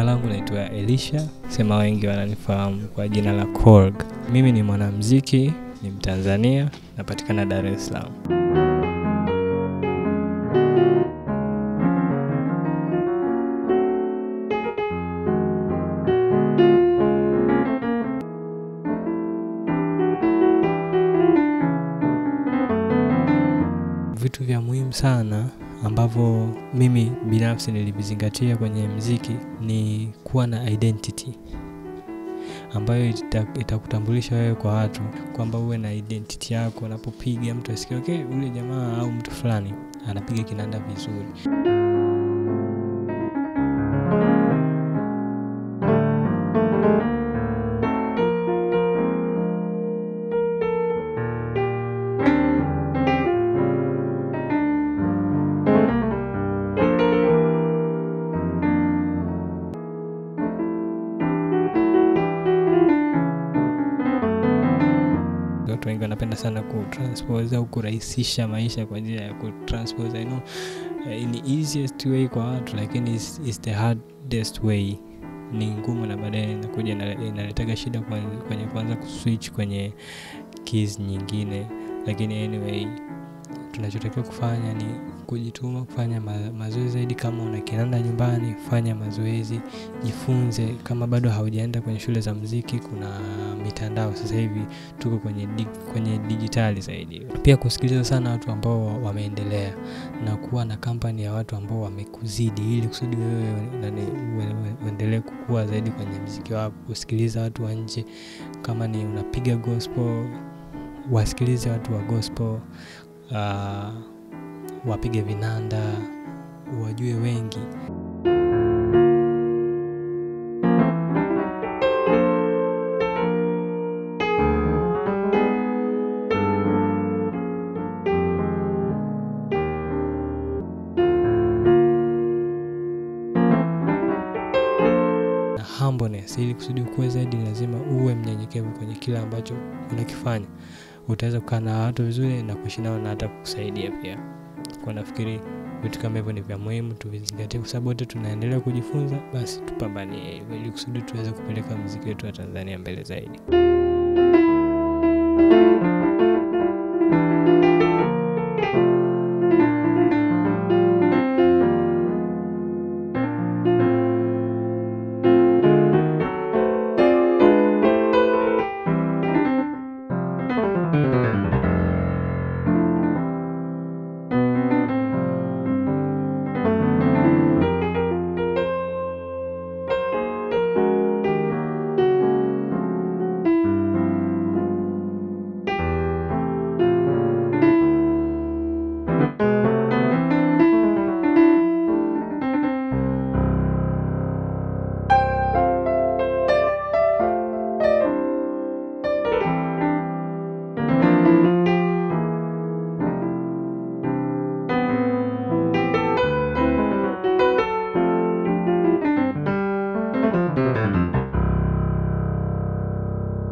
langu naitwa Elisha, sema wengi wananifahamu kwa jina la Korg. Mimi ni mwanamuziki, ni Mtanzania, napatikana Dar es Salaam. Vitu vya muhimu sana ambavyo mimi binafsi nilivizingatia kwenye mziki ni kuwa na identity ambayo ita- itakutambulisha wewe kwa watu, kwamba uwe na identity yako. Unapopiga mtu asikie okay, ule jamaa au mtu fulani anapiga kinanda vizuri. Watu wengi wanapenda sana kutranspose au kurahisisha maisha kwa njia ya kutranspose. I know eh, ni easiest way kwa watu, lakini is, is the hardest way. Ni ngumu na baadaye inakuja ina- inaletaga shida kwenye, kwenye kuanza kuswitch kwenye keys nyingine, lakini anyway tunachotakiwa kufanya ni kujituma kufanya ma mazoezi zaidi. Kama una kinanda nyumbani, fanya mazoezi, jifunze. Kama bado haujaenda kwenye shule za mziki, kuna mitandao sasa hivi tuko kwenye, di, kwenye dijitali zaidi. Pia kusikiliza sana watu ambao wa- wameendelea na kuwa na kampani ya watu ambao wamekuzidi, ili kusudi wewe nani, ue- ue- uendelee kukua zaidi kwenye mziki wako. Kusikiliza watu wa nje, kama ni unapiga gospel, wasikilize watu wa gospel uh, wapige vinanda, wajue wengi. na humbleness. Ili kusudi ukue zaidi, lazima uwe mnyenyekevu kwenye kile ambacho unakifanya. Utaweza kukaa na watu vizuri na kuishi nao na hata kukusaidia pia. Kwa nafikiri vitu kama hivyo ni vya muhimu tuvizingatie, kwa sababu wote tunaendelea kujifunza. Basi tupambanie hivyo ili kusudi tuweze kupeleka muziki wetu wa Tanzania mbele zaidi.